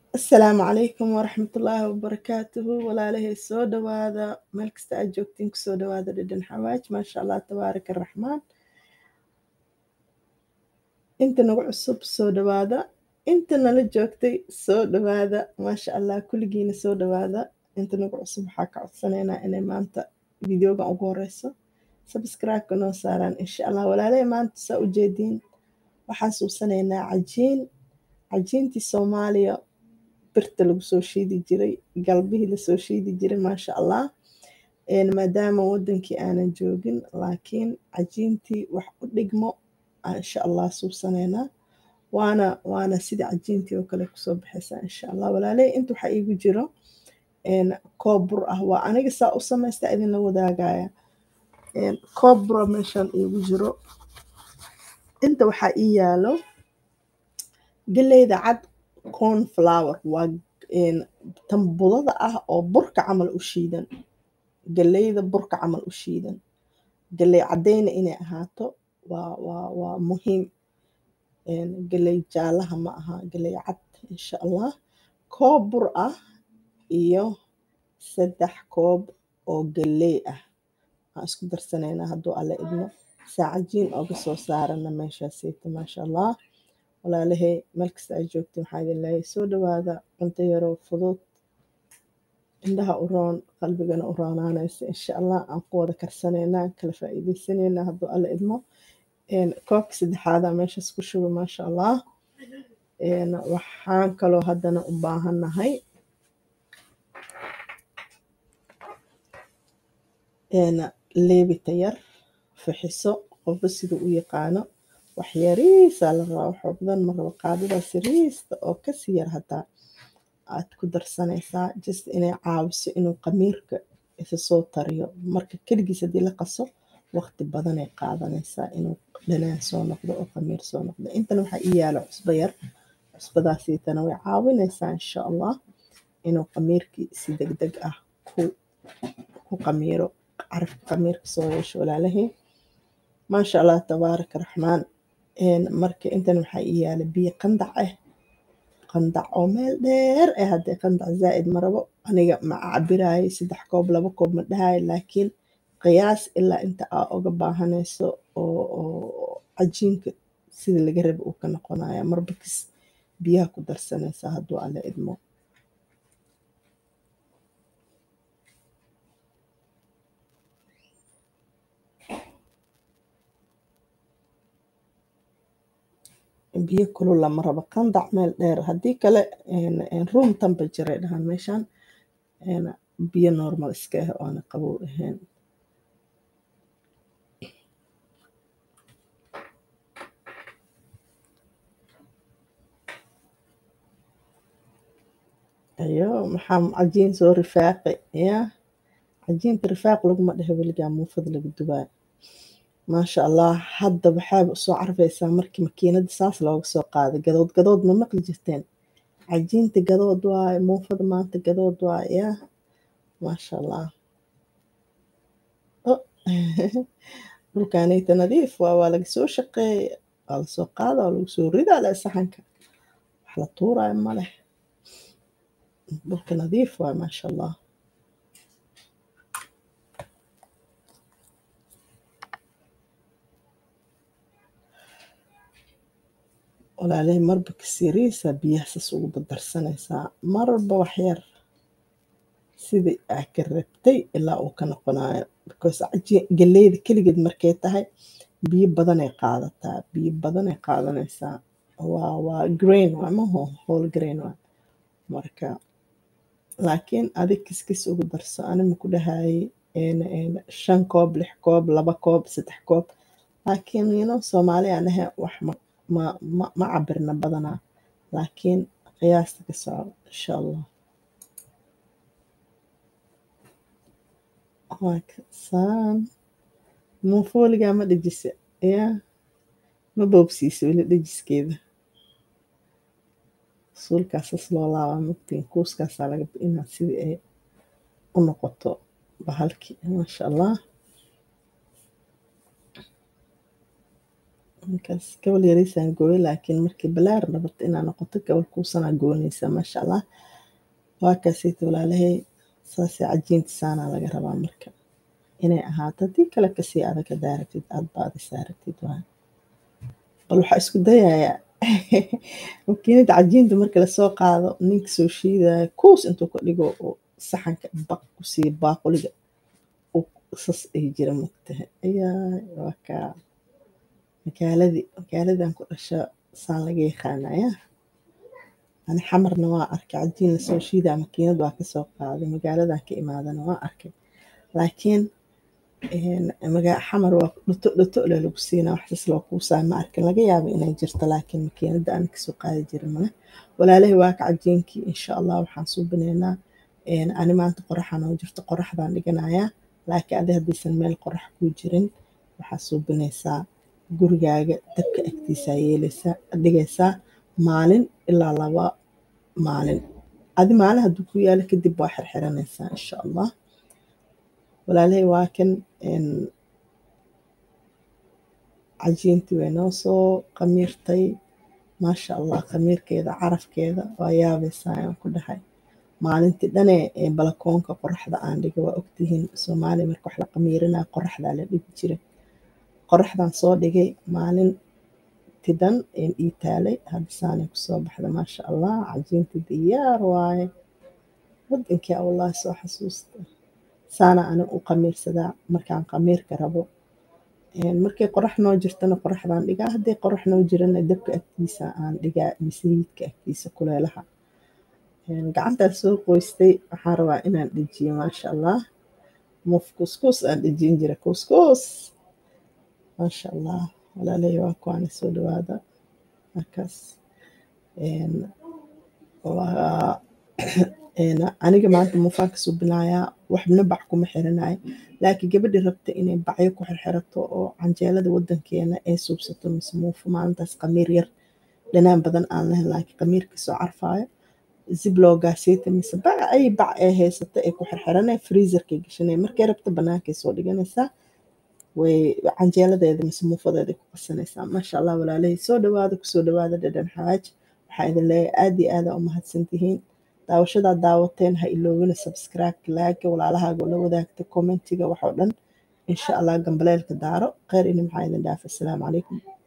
Asalaamu calaykum waraxmatullaahi wabarakaatuhu walaalahay soo dhawaada meel kasta aad joogtiin kusoo dhawaada dhadhan xawaaj maasha allah tabaaraka araxmaan inta nagu cusub soo dhawaada inta nala joogtay soo dhawaada maasha allah kulligiina soo dhawaada inta nagu cusub waxaa ka codsanaynaa inay maanta videogan ugu horeyso sabscribe-ka noo saaraan insha allah walaalahay maanta saa ujeediin waxaan suubsanaynaa cajiin cajiintii soomaaliya birta lagu soo shiidi jiray galbihii lasoo shiidi jiray maasha allah maadaama wadankii aanan joogin laakiin cajiintii wax u dhigmo insha allah suubsanaynaa waana waana sida cajiintii oo kale kusoo baxaysaa insha allah walaaley inta waxaa iigu jiro koob bur ah waa aniga saa u samaysta idinla wadaagaya koob bura meeshaan iigu jiro inta waxaa ii yaalo galeyda cad corn flower waa tan budada ah oo burka camal u shiidan galeyda burka camal u shiidan galey caddeyna inay ahaato waa waa waa muhiim galey jaalaha ma aha galey cad insha allah koob bur ah iyo saddex koob oo galey ah waan isku darsanaynaa hadduu alle idmo saacajiin ooga soo saarana meeshaaseyta maasha allah walaalahay meel kasta ay joogtiin waxaa idin leeyahay soo dhawaada cunto yaroo fudud indhaha u roon qalbigana u roonaanaysa insha allah aan ku wada karsanaynaa kala faa'iidaysanaynaa hadduu alle idmo koobka saddexaada meeshaas ku shuba maasha allah waxaan kaloo haddana u baahannahay leebita yar fixiso qofba sida u yaqaano wax yariisaa la rabaa waxoo badan ma rabo qaadadaas yariista oo kasii yar hataa aad ku darsanaysaa just inay caawiso inuu qamiirka isa soo tariyo marka keligiis haddii la qaso waqti badanay qaadanaysaa inuu dhanaan soo noqdo oo qamiir soo noqdo intana waxaa ii yaalo cusbo yar cusbadaasiitana way caawinaysaa insha allah inuu qamiirkii si deg deg ah ku ku qamiiro carafka qamiirka soo yeesho walaalahii maasha allah tabaaraka raxmaan marka intan waxaa ii yaala biyo qandac ah qandac oo meel dheer eh haddee qandac zaa'id ma rabo aniga ma cabiraayo saddex koob laba koob ma dhahayo laakiin qiyaas ilaa inta aa uga baahanayso oo oo cajiinka sida laga rabo uu ka noqonaya marba kis biyaha ku darsanaysaa hadduu alle idmo biyo kulul lama rabo qandac meel dheer haddii kale room temperature ay dhahaan meeshaan biyo normal iska ah oona qabow ahayn ayo maxaa cajiin soo rifaaqi ya cajiinta rifaaq laguma dhehe weligaa muufada lagu dubaayo maasha allah hadda waxaaba usoo carfaysaa markii makiinada saas looga soo qaaday gadood gadood ma maqli jirteen cajiinta gadood waaye muufada maanta gadood waaye yaa maasha allah dhulkaanayta nadiif waa waa laga soo shaqeeya waa lasoo qaada waa lagu soo ridaa leh saxanka wax la tuuraayo ma leh dhulka nadiif waaye maasha allah walaalahay marba kasiriisa biyahasaas ugu dardarsanaysaa marba waxyar sidii aa ka rabtay ilaa uu ka noqonayo because galeyda keligeed markay tahay biyo badanay qaadataa biyo badanay qaadanaysaa waa waa grain waa maho whole grain waa marka laakiin adig kiskis ugu darso anima ku dhahayay shan koob lix koob laba koob saddex koob laakiin yino soomaali aan ahay wax ma ma ma ma cabirna badanaa laakiin qiyaasta ka soco insha allah waakasaan muufooligaa ma dhejisa yaa ma boobsiisa weli dhejiskeeda suulkaasas loo laabaa mugtiin kuuskaasaa laga inaa sidii ay u noqoto bahalkii maasha allah markaas gabal yariisaan gooye laakiin markii balaar nabato inaa noqoto gabal kuusanaa goonaysa maasha allah waa kaasayta walaalahay saasee cajiinta saanaa laga rabaa marka inay ahaato haddii kale kasii adag hadaa rabtid aad baadi saartid waa bal waxaa isku dayayaa makiinada cajiinta marka lasoo qaado ninka soo shiidaya kuus intuu ka dhigo oo saxanka baq ku siiyo baaquliga sas ay jira mogtahay ayaa waa kaa magaaladii magaaladan ku dhasha saan laga yaqaanaya ani xamarna waa arkay cajiin lasoo shiidaa makiinad waa kasoo qaaday magaaladan ka imaadana waa arkay laakiin xamar waa dhuto dhuto le lagu siinaa waxsas loo kuusaa ma arkin laga yaaba inay jirto laakiin makiinada aan kasoo qaadi jirin male walaalahay waa ka cajiinkii insha allah waxaan suubinaynaa ani maanta qoraxan oo jirto qoraxdaan dhiganayaa laakiin adi haddaysan meel qorax kuu jirin waxaa suubinaysaa gurigaaga dabka agtiisaa yeelaysaa dhigaysaa maalin ilaa laba maalin adi maalin hadduu ku yaalo kadib waa xirxiranaysaa insha allah walaalahay waa kan cajiintii way noo soo qamiirtay maasha allah qamiirkeeda carafkeeda waa yaabaysaa ayaan ku dhahay maalintii dhane ee balakoonka qoraxda aan dhiga waa ogtihiin soomaaliya marka wax la qamiirinaya qoraxdaa la dhigi jiray qoraxdan soo dhigay maalintii dhan een ii taalay hadda saanay kusoo baxda maasha allah cajiintii diyaar waaye wadankii wallahi soo xasuusta saana ani u qamiirsadaa markaan qamiirka rabo markay qorax noo jirtana qoraxdaan dhigaa hadday qorax noo jirana dabka agtiisa aan dhigaa misliidka agtiisa kuleelaha gacantaan soo qoystay waxaan rabaa inaan dhejiyo maasha allah muf kuskus aan dhejin jira kuskus maasha allah walaalay waa kuwaana soo dhawaada markaas aniga maanta mufaan ka subinayaa waxna bac kuma xiranayo laakiin gabadhi rabta inay bacyo ku xirxirato oo canjeelada wadankeena ay suubsato mise muufo maalintaas qamiir yar dhanaan badan aan lahayn laakiin qamiirka soo carfaayo zibloogaasiyta mise bac ay bac ee haysato ay ku xirxiranay freezerkay gashanay markay rabto bannaankay soo dhiganaysaa way canjeeladeeda mise muufadeeda ku qasanaysaa maasha allah walaalahay soo dhawaada kusoo dhawaada dhadhan xawaaj waxaa idin leeyahay aad iyo aada u mahadsantihiin daawashadaa daawateen ha iloobina subscribe laaga walaalahaaga la wadaagta commentiga waxoo dhan insha allah gambaleelka daaro kheyr ini maxaa idin dhaafa asalaamu calaykum